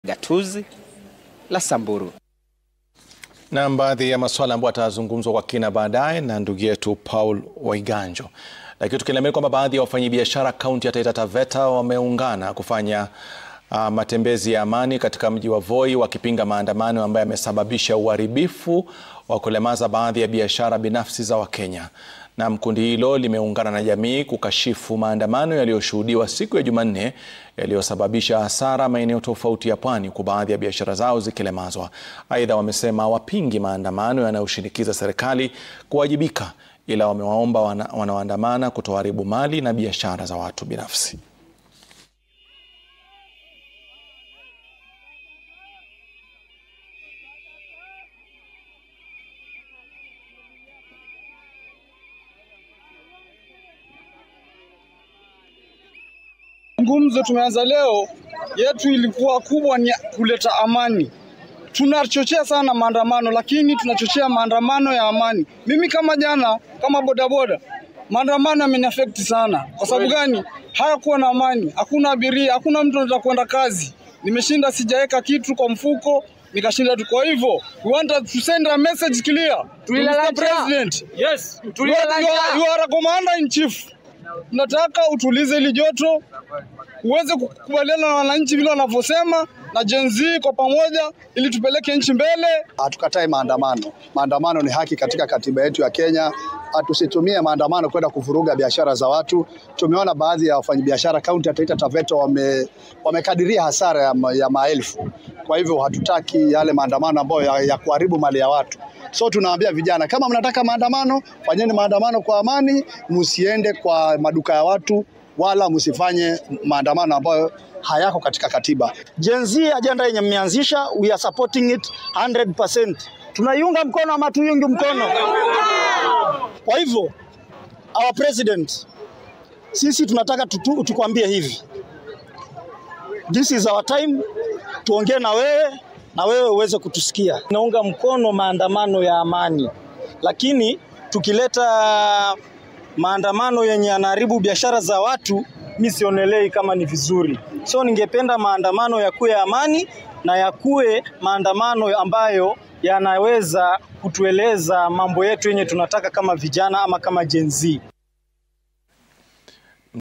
gatuzi la Samburu. Na baadhi ya masuala ambayo atazungumzwa kwa kina baadaye na ndugu yetu Paul Waiganjo. Lakini tukielezea kwamba baadhi ya wafanyabiashara kaunti ya Taita Taveta wameungana kufanya uh, matembezi ya amani katika mji wa Voi wakipinga maandamano ambayo yamesababisha uharibifu wa kulemaza baadhi ya biashara binafsi za Wakenya. Na kundi hilo limeungana na jamii kukashifu maandamano yaliyoshuhudiwa siku ya Jumanne yaliyosababisha hasara maeneo tofauti ya pwani huku baadhi ya biashara zao zikilemazwa. Aidha, wamesema wapingi maandamano yanayoshinikiza serikali kuwajibika, ila wamewaomba wana, wanaoandamana kutoharibu mali na biashara za watu binafsi. Ngumzo tumeanza leo, yetu ilikuwa kubwa ni kuleta amani. Tunachochea sana maandamano, lakini tunachochea maandamano ya amani. Mimi kama jana, kama bodaboda, maandamano yameniafekti sana. Kwa sababu gani? Hayakuwa na amani, hakuna abiria, hakuna mtu anataka kwenda kazi. Nimeshinda sijaweka kitu kwa mfuko, nikashinda tu. Kwa hivyo we want to send a message clear to Mr. President. Yes, You are, you are, you are a commander in chief. Nataka utulize hili joto, uweze kukubaliana na wananchi vile wanavyosema na Gen Z kwa pamoja, ili tupeleke nchi mbele. Hatukatai maandamano. Maandamano ni haki katika katiba yetu ya Kenya. Tusitumie maandamano kwenda kuvuruga biashara za watu. Tumeona baadhi ya wafanyabiashara kaunti ya Taita Taveta wame, wamekadiria hasara ya, ma, ya maelfu. Kwa hivyo hatutaki yale maandamano ambayo ya, ya kuharibu mali ya watu. So tunawaambia vijana, kama mnataka maandamano, fanyeni maandamano kwa amani, msiende kwa maduka ya watu wala msifanye maandamano ambayo hayako katika katiba. Gen Z agenda yenye mmeanzisha, we are supporting it 100%. Tunaiunga mkono ama tuiungi mkono? Kwa hivyo our president, sisi tunataka tutu, tukwambie hivi, this is our time, tuongee na wewe na wewe uweze kutusikia. Naunga mkono maandamano ya amani, lakini tukileta maandamano yenye yanaharibu biashara za watu, mi sionelei kama ni vizuri. So ningependa maandamano yakuwe ya amani na yakuwe maandamano ambayo yanaweza kutueleza mambo yetu yenye tunataka kama vijana ama kama Gen Z.